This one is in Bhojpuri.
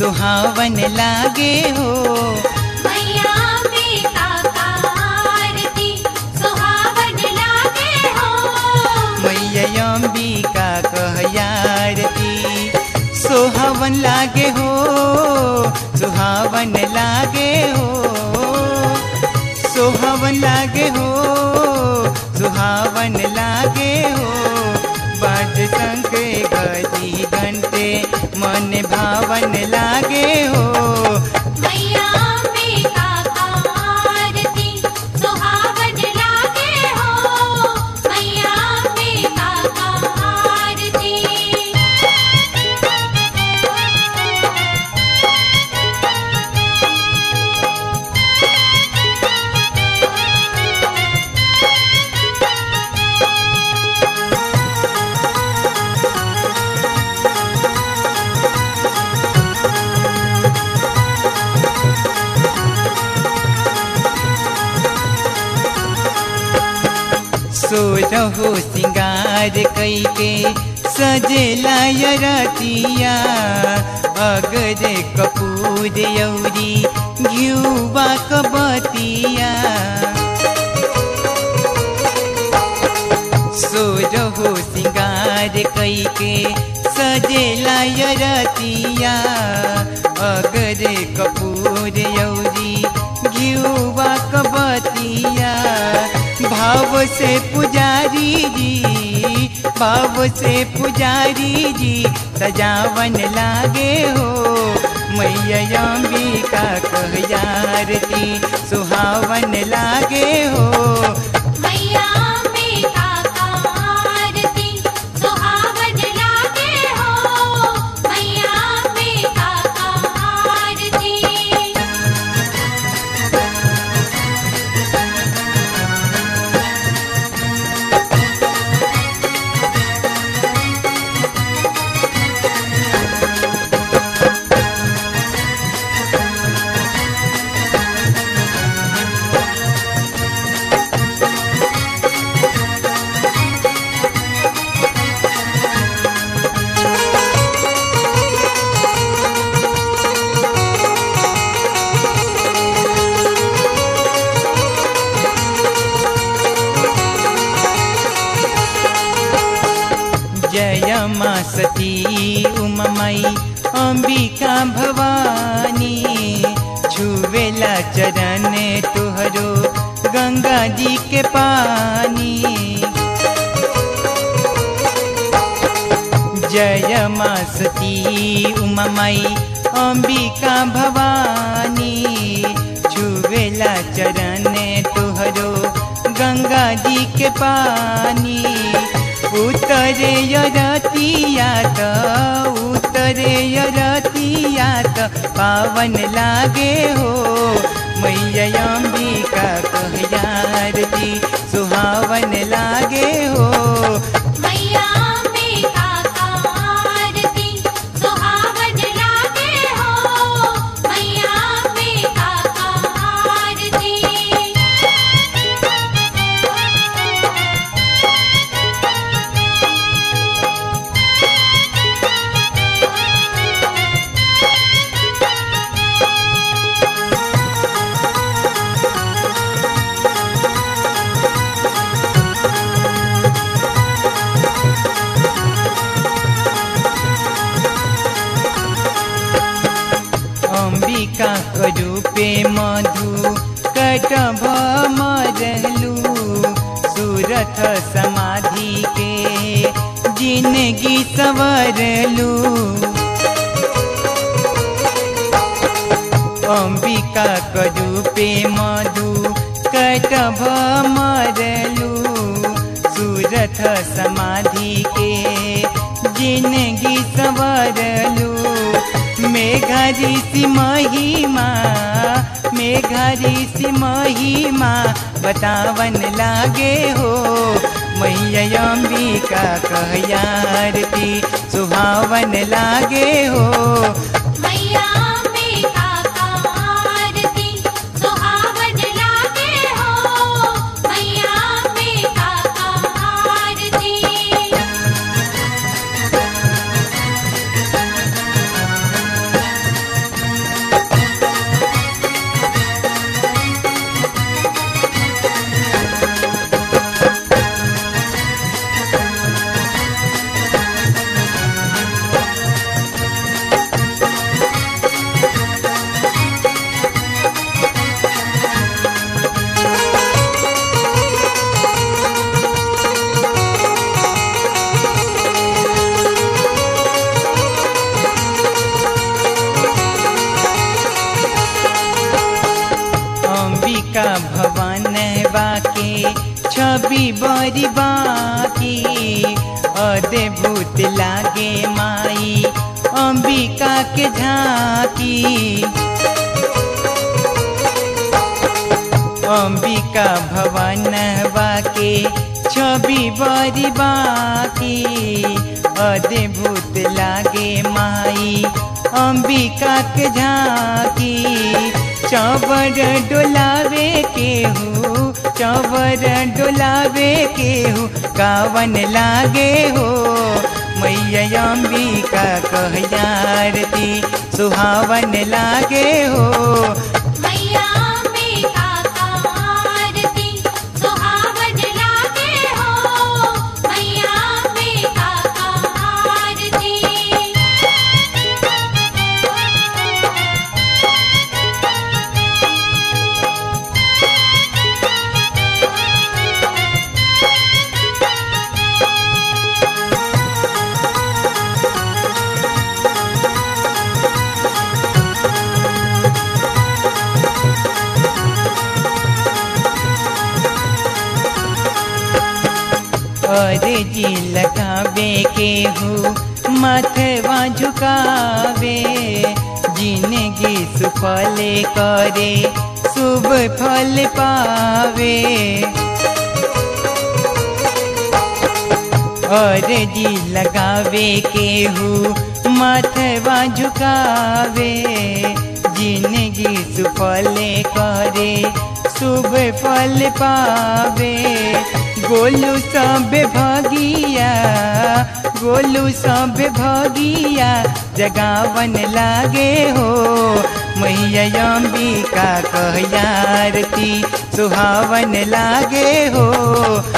सुहावन लागे हो मैया अंबिका का आरती सुहावन लागे हो मैया अंबिका कहयारती सोहावन लागे हो सुहावन लागे हो सोहावन लागे हो सुहावन लागे हो बाज शंख गजी घंटे मन भावन लागे हो मैया अंबिका का आरती सुहावन लागे हो मैया अंबिका का आरती सोरहो सिंगार कैके सजेला रतिया अगर कपूर यौरी घिउवा कबतिया सोरहो सिंगार कैके सजेला रतिया अगर कपूर यौरी घिउवा कबतिया भाव से पुजारी जी भाव से पुजारी जी सजावन लागे हो मैया अंबिका कहयारती सुहावन लागे हो मैया अंबिका का आरती सुहावन लागे हो मैया अंबिका का आरती जय मा सती उममई अंबिका भवानी छुवेला चरण तुहरो गंगा जी के पानी जय मा सती उममई अंबिका भवानी छुवेला चरण तुहरो गंगा जी के पानी उतरे यरतिया त उतरे यरतिया त पावन लागे हो मैया अंबिका कहयारती सुहावन लागे हो मैया अंबिका का आरती सुहावन लागे हो मैया अंबिका का आरती अंबिका रूपे मधु कटभ मरलू सूरथ समाधि के जिंदगी सवरलू अंबिका रूपे मधु कटभ मरलू सूरथ समाधि के जिंदगी सवरलू मेघरी सी महिमा मेघरी सी महिमा बतावन लागे हो मैया अंबिका कहयारती सुहावन लागे हो मैया अंबिका का आरती सुहावन लागे हो मैया अंबिका का आरती अंबिका भवन बाके छवि बड़ी बाकी अद्भुत लागे माई अंबिका के झांकी अंबिका भवन बाके छवि बड़ी बाकी अद्भुत लागे माई अंबिका के झांकी चवर डोलावे के हूँ चवर डोलावे के हूँ कावन लागे हो मैया अंबिका कहयारती सुहावन लागे हो मैया अंबिका का आरती सुहावन लागे हो मैया अंबिका का आरती अरे जी लगावे के हूँ मथवा झुकावे जिंदगी सुफले करे शुभ फल पावे और जी लगावे के हूँ मथवा झुकावे जिंदगी सुफले करे शुभ फल पावे गोलू सब भगिया गोलू सब भगिया जगावन लागे हो मैया अंबिका कहयारती सुहावन लागे हो